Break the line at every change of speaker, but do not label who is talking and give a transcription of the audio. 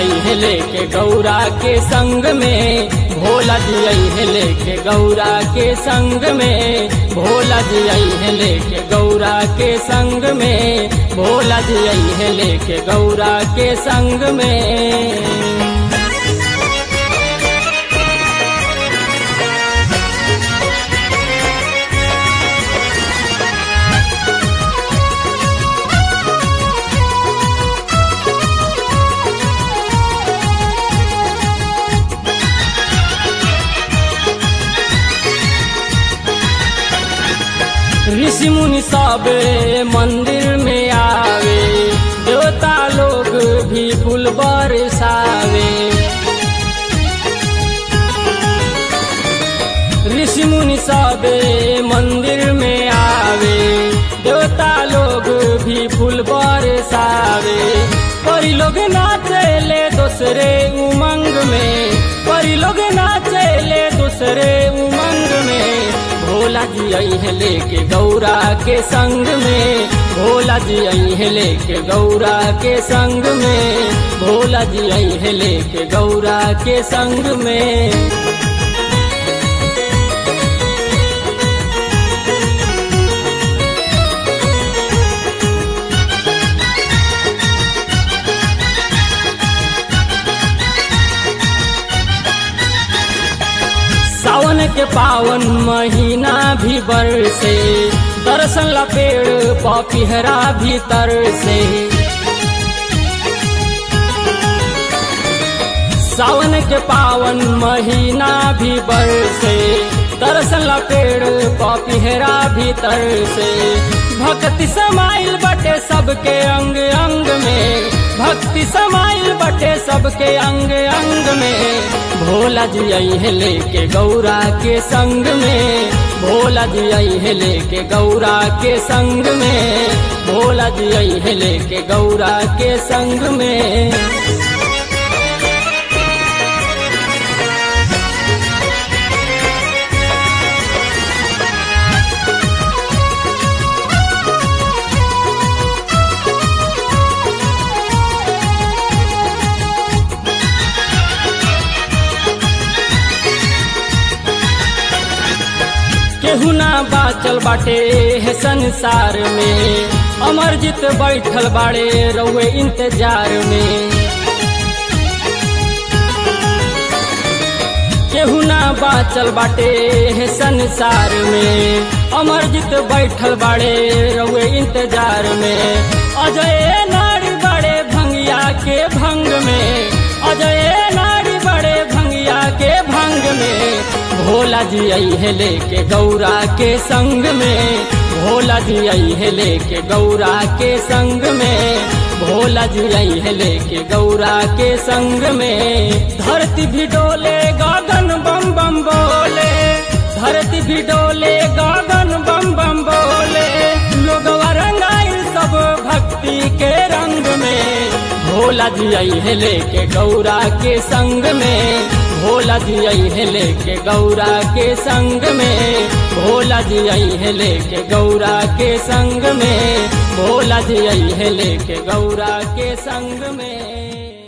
आई है लेके गौरा के संग में भोला जी आई है लेके गौरा के संग में भोला जी आई है लेके गौरा के संग में भोला जी आई है लेके गौरा के संग में ऋषि मुनि सब मंदिर में आवे देवता लोग भी फूल बरसावे ऋषि मुनि सब मंदिर में आवे देवता लोग भी फूल बरसावे परी लोग नाचेले दूसरे उमंग में परी लोग नाचेले दूसरे उमंग में भोला जी आई है लेके गौरा के संग में भोला जी आई है लेके गौरा के संग में भोला जी आई है लेके गौरा के संग में सावन के पावन महीना भी बरसे दर्शन ला पेड़ पपिहरा भीतर से सावन के पावन महीना भी बरसे दर्शन ला पेड़ पपिहरा भीतर से भक्ति समाइल बटे सबके अंग अंग में भक्ति समाइल बटे सबके अंग अंग में भोला जी आई है लेके गौरा के संग में भोला जी आई है लेके गौरा के संग में भोला जी आई है लेके गौरा के संग में केहू ना बाचल बाटे है संसार में अमरजीत बैठल बाड़े रउए इंतजार में केहू ना बाचल बाटे है संसार में अमरजीत बैठल बाड़े रउए इंतजार में अजय नारी बड़े भंगिया के भंग में अजय नारी बड़े भंगिया के भंग में भोला जी आई है लेके गौरा के संग में भोला जी आई है लेके गौरा के संग में भोला जी आई है लेके गौरा के संग में धरती भी डोले गगन बम बम बोले धरती भी डोले गगन बम बम बोले लोग रंगाइल सब भक्ति के रंग में भोला जी आई है लेके गौरा के संग में भोला जी आई है लेके गौरा के संग में भोला जी आई है लेके गौरा के संग में भोला जी आई है लेके गौरा के संग में